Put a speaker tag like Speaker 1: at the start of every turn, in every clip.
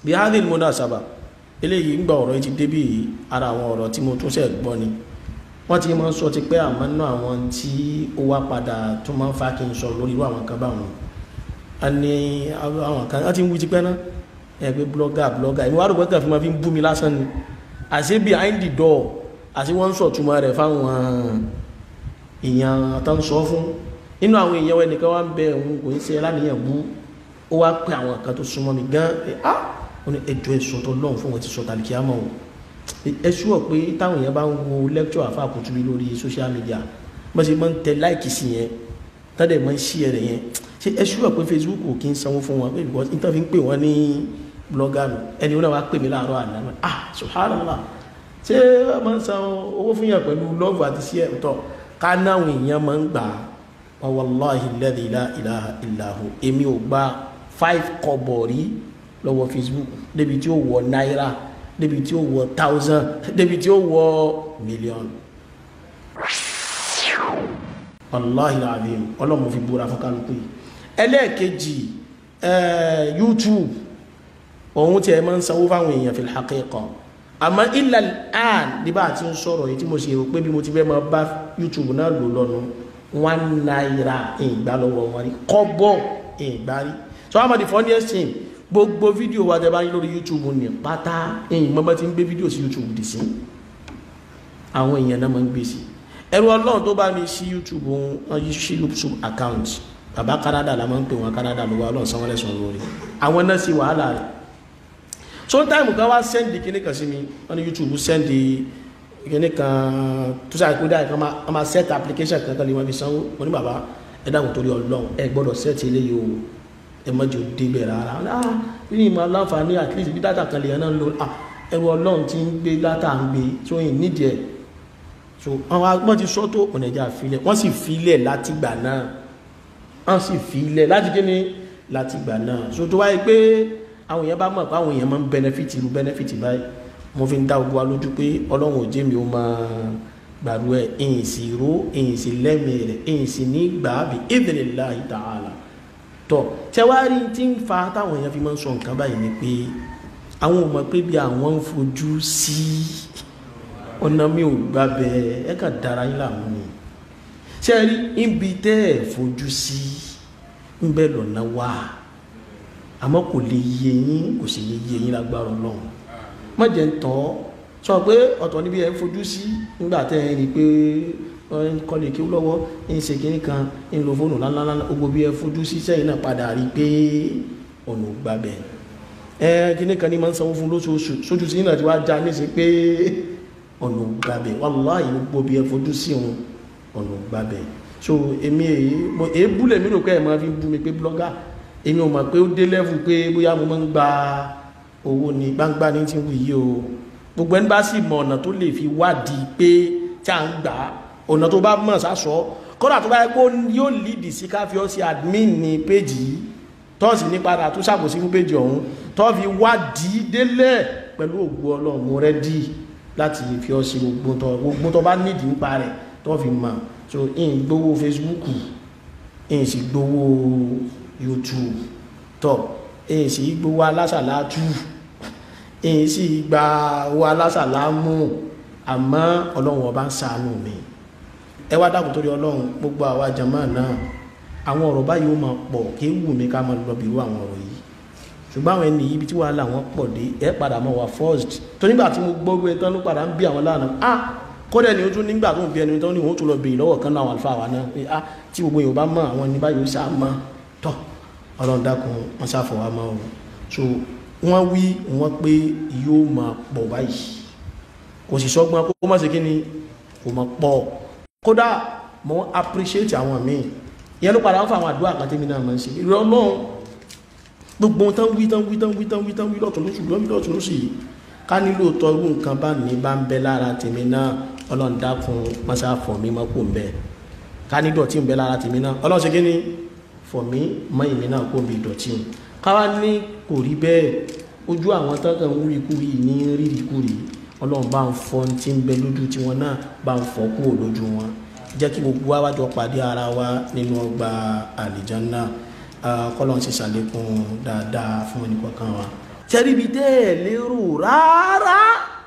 Speaker 1: bí hadil munasaba eléyìí ń gba ọ̀rọ̀ yìí ti débì ara àwọn ọ̀rọ̀ tí mo tún ṣe gbọ́ ni wọ́n ti máa ń sọ ti pé àmọ́ náà àwọn tí ó wá padà tó máa ń fa kí n sọ lórí irú àwọn kan báwọn a ní àwọn kan wọ́n ti ń wí ti pẹ́ náà ẹ pé blogger blogger ìwọ́n àrùn gbọ́dọ̀ fi máa fi ń bú mi lásán ni àṣé behind the door àṣé wọ́n ń sọ̀túnmọ́ rẹ̀ fáwọn èèyàn tó ń sọ fún nínú àwọn èèyàn wẹ́n nìkan wá ń bẹ òun kò ń ṣe láníyàn bú ó wá pé àwọn kan tó súnmọ́ mi gan pé ah ó ní ẹjọ́ ẹ̀sùn tó lọ́hùn fún wọn ti sọ tàbí àmọ́ o ẹ ṣúọ̀ pé táwọn èèyàn bá ń wo lecture àfa àkùtùbí lórí social media wọ́n ṣe máa ń tẹ láìkì sí yẹn tọ́dẹ̀ máa ń ṣí ẹ̀rẹ̀ yẹn ṣe ẹ ṣúọ̀ pé Facebook kò kí ń sanwó fún wọn pé because nítorí fi ń pè wọ́n ní blogger nù ẹni wọn wá pè mí láàárọ̀ àná ah subhanallah ṣé wọ́n máa ń san owó fún yàn pẹ̀lú love àti sí ẹ̀ tọ́ ká náwọn èèyàn máa ń gbà á wallahi alladhi la ilaha illa hu èmi ò gba five kọ́bọ̀ rí lọ́wọ́ facebook débi tí ó wọ náírà débi tí ó wọ thousand débi tí ó wọ million wallahi alazim ọlọ́mọ fi búra fún kálukú yìí ẹlẹ́ẹ̀kejì youtube òun tí ẹ máa ń sanwó fáwọn èèyàn fil haqiqa àmọ́ illa al-an nígbà tí ń sọ̀rọ̀ yìí tí mo ṣe rò pé bí mo ti fẹ́ máa bá youtube náà lò lọ́nu one naira ìgbà lọ́wọ́ wọn rí kọ́bọ̀ ìgbà rí so how about the funniest thing gbogbo fídíò wa tẹ́ bá rí lórí youtube ní pátá ẹ̀yìn mọ́mọ́ ti ń gbé fídíò sí youtube dì sí àwọn èèyàn náà máa ń gbé sí ẹrù ọlọ́run tó bá mi sí youtube wọn yí sí youtube account bàbá canada la máa ń pè wọn canada ló wá ọlọ́run sanwó lẹ́sùn lórí àwọn náà sì wàhálà rẹ̀ sometime kan wá sẹ́ndì kíní kan sí mi wọ́n ní youtube sẹ́ndì kíní kan tó sáà kó dáa kan máa set application kan kan lè wọ́n fi sanwó wọn ní bàbá ẹ dáhùn torí ọlọ́run ẹ gbọ́dọ̀ set eléyìí o ẹ mọ́jọ débẹ̀ rárá ah bí ní ìmọ̀ aláǹfààní at least bí dátà kan lè yẹn náà ń lo ah ẹrù ọlọ́run ti ń gbé dátà ń gbé tó yìn nídìí ẹ̀ so àwọn agbọ́n ti sọ́tò ọ̀nà ìjà filẹ̀ wọ́n sì filẹ̀ láti gbà náà wọ́n sì filẹ̀ láti kí ni láti gbà náà so tó wáyé pé àwọn èèyàn bá mọ̀ pé àwọn èèyàn máa ń benefit irú benefit báyìí mo fi ń dá ogun wa lójú pé ọlọ́run ò jẹ́ mi ó máa gbàdú ẹ̀ èyìn sì ró èyìn sì lẹ́mìí rẹ̀ èyìn sì ní gbàábì idhnillahi ta'ala tọ tẹwárí tí ń fa táwọn èèyàn fi máa ń sọ nǹkan báyìí ni pé àwọn ò mọ̀ pé bí àwọn ń fojú sí ọ̀nà mi ò gbà bẹ́ẹ̀ ẹ kà dára yín làwọn ni ṣe rí ibi tẹ́ ẹ̀ fojú sí ń bẹ́ lọ́nà wá àmọ́ kò lè yé yín kò sì lè yé yín lágbára ọlọ́run má jẹ́ ń tọ́ sọ pé ọ̀tọ̀ níbi ẹ̀ ń fojú sí nígbà tẹ́ ẹ rí i pé kọlẹ̀ kí ó lọ́wọ́ ń ṣe kìíní kan ń lo fóònù lánàá ogbó bí ẹ fojú sí sẹ́yìn náà padà rí pé ọ̀nà gbàbẹ̀ ẹ kìíní kan ní máa ń sanwó fún lóṣooṣù sójú sí náà ti wá já níṣe pé ọ̀nà gbàbẹ̀ wàláhì gbogbo bí ẹ fojú sí òun ọ̀nà gbàbẹ̀ so èmi èyí mo èébú lèmi rò pé ẹ̀ máa fi bú mi pé blọ́gà èmi ò mọ̀ pé ó dé lẹ́fù pé bóyá mo máa ń gba owó ní gbangba ní ti wù yí o gbogbo ẹni bá sì mọ ọ̀nà tó lè fi wádìí pé tí à ń gbà á ọ̀nà tó bá mọ̀ sásọ kọ́nà tó bá yẹ kó yóò lídì sí káfíọ́ sí admin ní péjì yìí tọ́ọ̀sì ní padà tó ṣàkóso fún péjì ọ̀hún tọ́ fi wádìí délẹ̀ pẹ̀lú ògbó ọlọ́run mo rẹ́dí láti fi ọ́ sí gbogbo tó bá nídìí nípa rẹ̀ tọ́ fi mọ̀ so in gbowó Facebook in sì gbowó YouTube tọ́ in sì gbowó alásàlátù in sì gba owó alásàlámù àmọ́ ọlọ́run ọba ń ṣàánú mi ẹ wá dákun torí ọlọ́run gbogbo àwa jàmá náà àwọn ọ̀rọ̀ báyìí ó máa pọ̀ kí wù mí ká máa lọ bìrú àwọn ọ̀rọ̀ yìí ṣùgbọ́n àwọn ẹni ibi tí wàhálà wọn pọ̀ dé ẹ padà mọ́ wa first tó nígbà tí mo gbọ́ pé tán ló padà ń bí àwọn lánàá ah kódà ni ó tún nígbà tó ń bí ẹni tán ní òun tún lọ bèèrè lọ́wọ́ kan náà àwọn àlùfáà wa náà pé ah tí gbogbo èèyàn bá mọ̀ àwọn ẹni báyìí ó sá mọ́ tọ́ ọlọ́run dákun wọn sáfọ̀ wa mọ́ o so wọ́n wí wọ́n pé yóò máa pọ̀ báyìí kò sì sọ́gbọ́n kó má ṣe kí ni kò mọ̀ pọ̀ kódà mo appreciate àwọn míì ìyẹn ló padà ń fa àwọn àdúrà kan tẹ́mi náà máa ń ṣe ìrọ̀ ọlọ́run gbogbo tán wí tán wí tán wí tán wí tán wí lọ́tún lóṣù lọ́mí lọ́tún lóṣù yìí ká nílò tọ́ irú nǹkan bá ní bá ń bẹ lára tèmi náà ọlọ́run dákun mọ́sá fọ̀ mí mọ́ kó ń bẹ ká ní dọ̀tí ń bẹ lára tèmi náà ọlọ́run ṣe kí ni fọ̀ mí mọ́ ìmí náà kó ń bi dọ̀tí o káwá ní kò rí bẹ́ẹ̀ ojú àwọn tán kàn ń rí kúrì ní rírì kúrì ọlọ́run bá ń fọ́ tí ń bẹ lójú tiwọn náà bá ń fọ́ kúrò lójú wọn jẹ́ kí gbogbo wa wájọ pàdé ara wa nínú ọgbà àlìjánná kọ́lọ́n sì ṣàlékún dáadáa fún ẹnìkọ̀ọ̀kan wa tẹ́ríbi tẹ́ ẹ̀ lérò rárá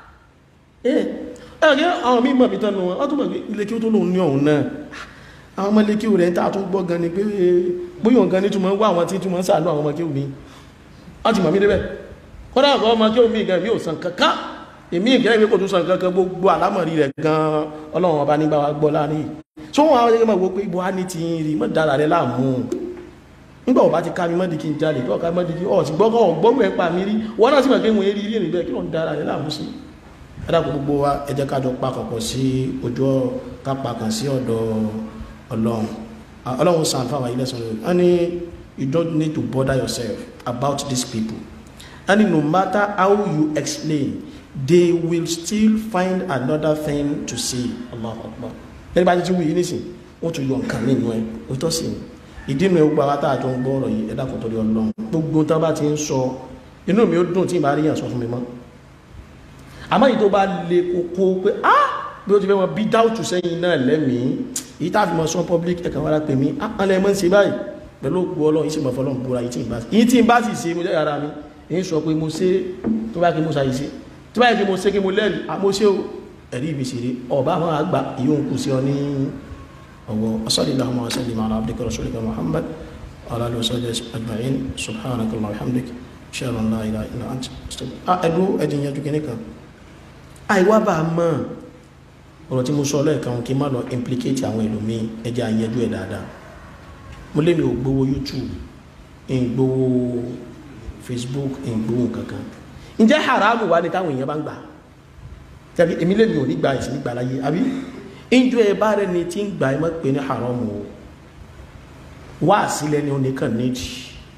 Speaker 1: ẹ̀ ẹ̀rẹ́ àwọn mímọ̀ bí tánú wọn wọ́n tún mọ̀ pé ilé kí ó tó lóun ní ọ̀hún náà àwọn ọmọ ilé kí ó rẹ̀ ń tàà tún gbọ́ gan ni pé bóyọ̀ gan ní túnmọ̀ wá àwọn tí túnmọ̀ sàánú àwọn ọmọ kí ó mi wọ́n ti mọ̀ mí débẹ̀ kọ́dá àwọn ọmọ kí ó mi gan mi ò san kankan èmi ìgẹ́ ìwé kò tún san kankan gbogbo àlámọ̀rí rẹ̀ gan ọlọ́run ọba nígbà wa gbọ́ láàrin tó wọn àwọn ẹgbẹ́ wo pé ibo á ní ti rí mọ́ dára rẹ̀ láàmú nígbà ọba ti ká mi mọ́dí kí n jalè tó ọ̀ká mọ́dí kí ọ̀ ti gbọ́kọ̀ gbọ́gbọ́ ẹ̀ pa mi rí wọ́n náà sì mọ̀ pé mo rí rí rí bẹ́ẹ̀ kí ló ń dára rẹ̀ láàmú sí ẹ̀dàkùn gbogbo wa ẹ jẹ́ ká jọ pakọ̀pọ̀ sí ojú kápá kan sí ọ̀dọ̀ ọlọ́run ọlọ́run sàn fáwọn ilé sọ̀rọ̀ wọ́n ní you don't need to bother yourself about these people and no matter how you explain they will still find another thing to say Allahu Akbar lẹ́yìn bá ti ti wù yí nísìn wọ́n tún yọ nǹkan nínú ẹ̀ òótọ́ sí ni ìdí nu gbogbo àwọn tá a jọ ń gbọ́ ọ̀rọ̀ yìí ẹ̀dàkùn torí ọlọ́run gbogbo tá a bá ti ń sọ inú mi ó dùn tí ì bá rí yàn sọ fún mi mọ́ àmọ́ yìí tó bá lè kókó pé ah bí ó ti fẹ́ wọn bí dáùtù sẹ́yìn náà lẹ́mìí yìí tá a fi mọ̀ sọ public ẹ̀kan wára pè mí ah alẹ́ mọ́ ń ṣe báyìí pẹ̀lú òkú ọlọ́run yìí sì mọ̀ fọlọ́run búra yìí tí ì bá yìí tí ì bá sì ṣe mo jẹ́ ara mi èyí sọ pé mo ṣe tó bá kí mo ṣàyè ṣe tó bá yẹ kí mo ṣe kí mo lẹ́rìí àmọ́ ṣé o ẹ̀rí ibi ṣeré ọba àwọn àgbà ìyóhùn kù sí ọ ní ọwọ́ asọ́lélàhùn asọ́lélàhùn ala abdika rasulika muhammad ala alihi wa sahbihi ajma'in subhanakallahumma wa bihamdik ṣẹ́rọ̀ ńlá ìlà ìlà àti ẹ̀dú ẹ̀dìn yẹn dúkẹ́ nìkan àìwá bá a mọ̀ ọ̀rọ̀ tí mo sọ lẹ́ẹ̀kan kí n má lọ implicate àwọn ẹlòmíì ẹjẹ́ àyẹjú ẹ̀ dáadáa mo lé mi ò gbowó youtube ń gbowó facebook ń gbowó kankan ǹjẹ́ haramu wá ní táwọn èèyàn bá ń gbà tàbí èmi lè mi ò ní gba ìsìn nígbà láyé àbí ìjọ ẹ bá rẹ ni tí ń gbà ẹ má pè ní haramu o wá sílẹ̀ ni ó nìkan nídìí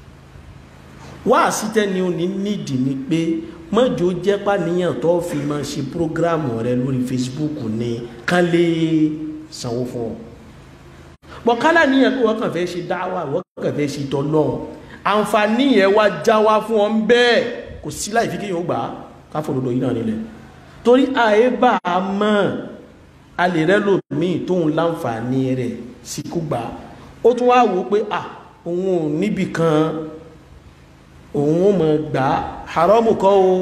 Speaker 1: wá sílẹ̀ ni ó ní nídìí ni pé mọ́jọ jẹ́ pàníyàn tó fi máa ṣe prógrámù rẹ lórí facebook ní kán lè sanwó fún ọ bọ̀ kálá níyàn pé wọ́n kàn fẹ́ ṣe dáwà wọ́n kàn fẹ́ ṣe tọ́lọ́ àǹfààní yẹn wá já wá fún ọ bẹ́ẹ̀ kò sí láì fi kí yóò gbà á káfòdodo yìí náà nílẹ̀ torí ààyè bá a mọ̀ a lè rẹ́ lòmíì tóun láǹfààní rẹ̀ sí kú gbà á ó tún wá wò ó pé à òun ò níbì kan òun ó mọ̀ gbà á haramu kọ́ o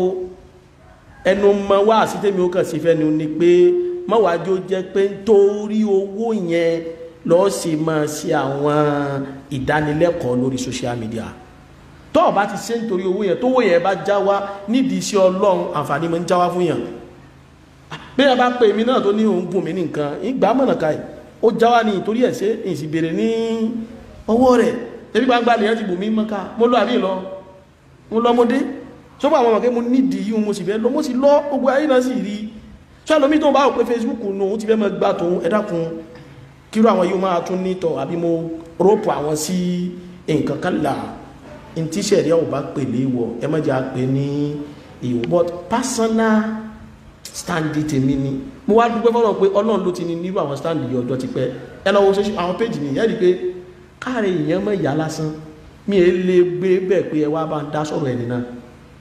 Speaker 1: ẹnu mọ wá sí tèmi ó kàn sí fẹ́ ni ó ní pé mọ́wájú jẹ́ pé nítorí owó yẹn lọ́ọ́ sì máa ṣe àwọn ìdánilẹ́kọ̀ọ́ lórí social media tó o bá ti ṣe nítorí owó yẹn tówó yẹn bá já wá nídìí iṣẹ́ ọlọ́run àǹfààní máa ń já wá fún yàn bí wọn bá pè mí náà tó ní òun bùn mí ní nǹkan ìgbà mọ̀nà ká yìí ó já wá ní ìtorí ẹ̀ ṣe ìsì bèrè ní ọwọ́ rẹ̀ ebi gbangba lèyàn ti bùn mí mọ́ká mo lọ àbí lọ mo lọ mo dé sọ́pọ̀ àwọn ọmọ kí mo nídìí yìí mo sì fẹ́ lọ mo sì lọ gbogbo ayé náà sì rí sọ àlọ́ mi tó ń bá wò pé Facebook nù ó ti fẹ́ mọ́ gbà tóun ẹ dákun kíró àwọn yóò máa tún nítọ̀ àbí mo rọ́pù àwọn sí nǹkan kan là ń tí sẹ̀rí ọ̀ bá pè léwọ̀ ẹ má jẹ́ àpè ní ìwọ̀ but personal stand tèmi ni mo wá dúpẹ́ fọ́nà pé ọlọ́run ló ti ní nírú àwọn stand yìí ọjọ́ ti pẹ́ ẹ lọ́wọ́ sọ́sọ́ àwọn péjì mi yẹ́rì pé káàrin èèyàn mọ̀ ìyá lásán mi è lè gbé bẹ́ẹ̀ pé ẹ wá bá ń dá sọ̀rọ̀ ẹni náà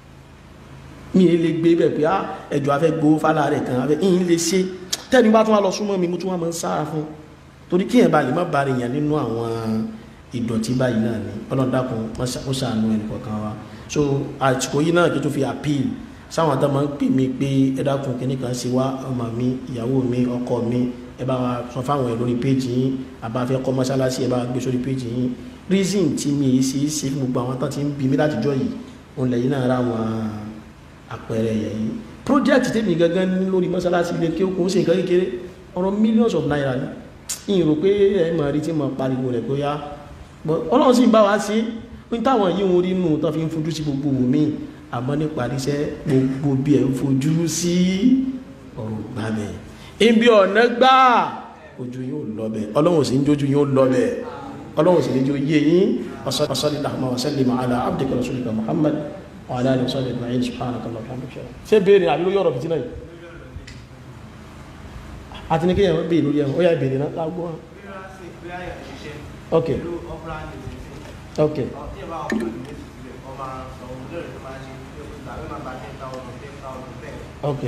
Speaker 1: mi è lè gbé bẹ́ẹ̀ pé á ẹjọ́ afẹ́ gbowó fálà rẹ̀ kan afẹ́ ìyìn lè ṣe tẹ́ni bá tún wá lọ súnmọ́ mi mo tún wá máa ń sára fún torí kí ẹ̀ bá lè má ba rẹ̀ yàn nínú àwọn ìdọ̀tí báyìí náà ni ọlọ́dàkùn ó ṣàánú ẹnì kọ̀ọ̀kan wa so àsìkò yìí náà kí tó fi appeal sáwọn àdá máa ń pè mí pé ẹ dákun kí nìkan ṣe wá ọmọ mi ìyàwó mi ọkọ mi ẹ bá wa sọ fáwọn ẹ lórí péjì yín àbáfẹ́ kọ́ mọ́ṣáláṣí ẹ bá gbé sórí péjì yín reason tí mi yìí ṣe é ṣe fún gbogbo àwọn tán ti ń bí mi látijọ́ yìí òun lẹ́yìn náà ra wọn àpẹẹrẹ yẹ̀ yìí project tèmi gangan ní lórí mọ́ṣáláṣí ilé kí ó kún sí nǹkan kékeré ọ̀rọ̀ millions of naira ni ìyìn rò pé ẹ mọ̀ rí tí mo pariwo rẹ̀ bóyá ọlọ́run sì ń bá wa ṣe ní táwọn yìí ń rí nù tán fi ń fojú sí gbogbo wò mí àmọ́ nípa àríṣẹ́ gbogbo bí ẹ̀ ń fojú sí ọ̀rọ̀ gbàbẹ̀ ibi ọ̀nà gbà ojú yóò lọ́bẹ̀ ọlọ́run sì ń jójú yóò lọ́bẹ̀ ọlọ́run sì ní jó yé yín wasalli lahuma wasalli ma'ala abdika rasulika muhammad wa ala alihi wa sallam ajma'in subhanakallah wa bihamdika ṣe béèrè àbí ló yọ̀rọ̀ fìtínà yìí àti ní kéèyàn béèrè lórí ẹ̀hún ó yá ìbéèrè náà lágbó wọn. ok ok ok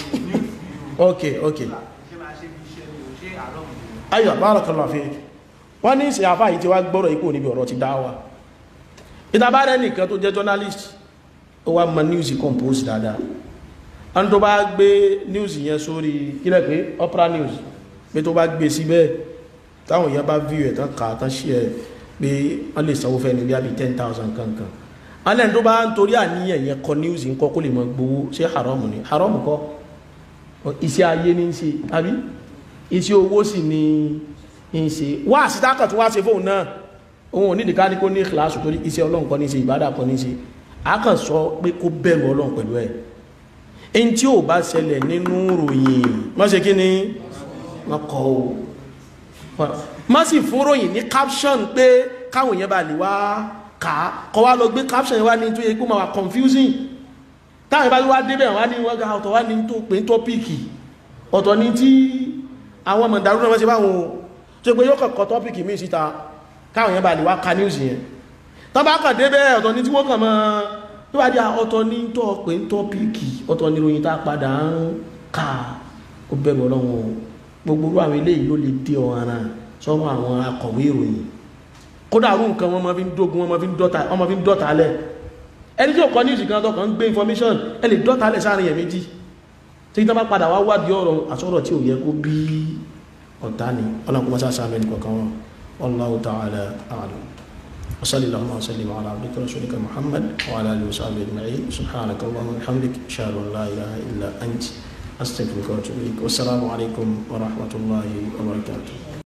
Speaker 1: ok ok ayọ̀ barakallahu fik wọ́n ní ìsìn àfáà yìí tí wá gbọ́rọ̀ ikú níbi ọ̀rọ̀ ti dá wà ìtàbárẹ́ nìkan tó jẹ́ journalist ó wá mọ news compose dáadáa wọ́n tó bá gbé news yẹn sórí kílẹ̀ pé opera news pé tó bá gbé síbẹ̀ táwọn èèyàn bá view ẹ̀ tán kà á tán share ẹ̀ pé wọ́n lè sanwó fẹ́ ní bí i ten thousand kankan alẹ́ tó bá ń torí àníyàn yẹn kọ news ń kọ́ kó lè mọ gbowó ṣé haram ni haram kọ́ iṣẹ́ ayé ní í ṣe àbí iṣẹ́ owó sì ni ń ṣe wá àsìtákà tó wá ṣe fóun náà òun ò ní ìdíká ní kó ní kíláàsù torí iṣẹ́ ọlọ́run kan ní ṣe ìbádà kan ní ṣe a kàn sọ pé kó bẹ̀rù ọlọ́run pẹ̀lú ẹ̀ ẹni tí ò bá ṣẹlẹ̀ nínú ròyìn má ṣe kí ni wọ́n kọ́ o má sì fún ròyìn ní caption pé káwọn èèyàn bá lè wá kà á kọ́ wá lọ gbé caption yẹn wá ní tó yẹ kó máa wà confusing táwọn ìbá wá débẹ̀ wá ní wọ́n ga ọ̀tọ̀ wá ní tó pé tọ́pìkì ọ̀tọ̀ ní tí àwọn ọmọ ìdàrú náà wọ́n ṣe báwọn tó pé yóò kọ̀kọ́ tọ́pìkì míì síta káwọn yẹn bá lè wá ka news yẹn tọ́ bá kàn débẹ̀ ọ̀tọ̀ ní tí wọ́n kàn mọ́ tó bá dé ọ̀tọ̀ ní tọ́ pé tọ́pìkì ọ̀tọ̀ ní ròyìn tá padà ń ka ó bẹ̀rù ọlọ́run gbogbo àwọn eléyìí ló lè dé ọ̀ràn sọ́wọ́ àwọn akọ̀wé ìròyìn kódà rú nǹkan wọn máa fi ń dógun wọn máa fi ń dọ́ta lẹ̀ ẹni tí ó kọ news kan tó kàn ń gbé information ẹ lè dọ́ta lẹ̀ sáàrin yẹn méjì tí tán bá padà wá wádìí ọ̀rọ̀ àsọ̀rọ̀ tí ò yẹ kó bí ọ̀tá ni ọlọ́pàá mọ́sá sáà mẹ́rin kọ̀ọ̀kan wọn wallahu ta'ala a'lam wa sallallahu wa sallim ala abdika rasulika muhammad wa ala alihi wa sahbihi ajma'in subhanaka allahumma wa bihamdik ashhadu an la ilaha illa ant astaghfiruka wa atubu ilaik wassalamu alaikum wa rahmatullahi wa barakatuh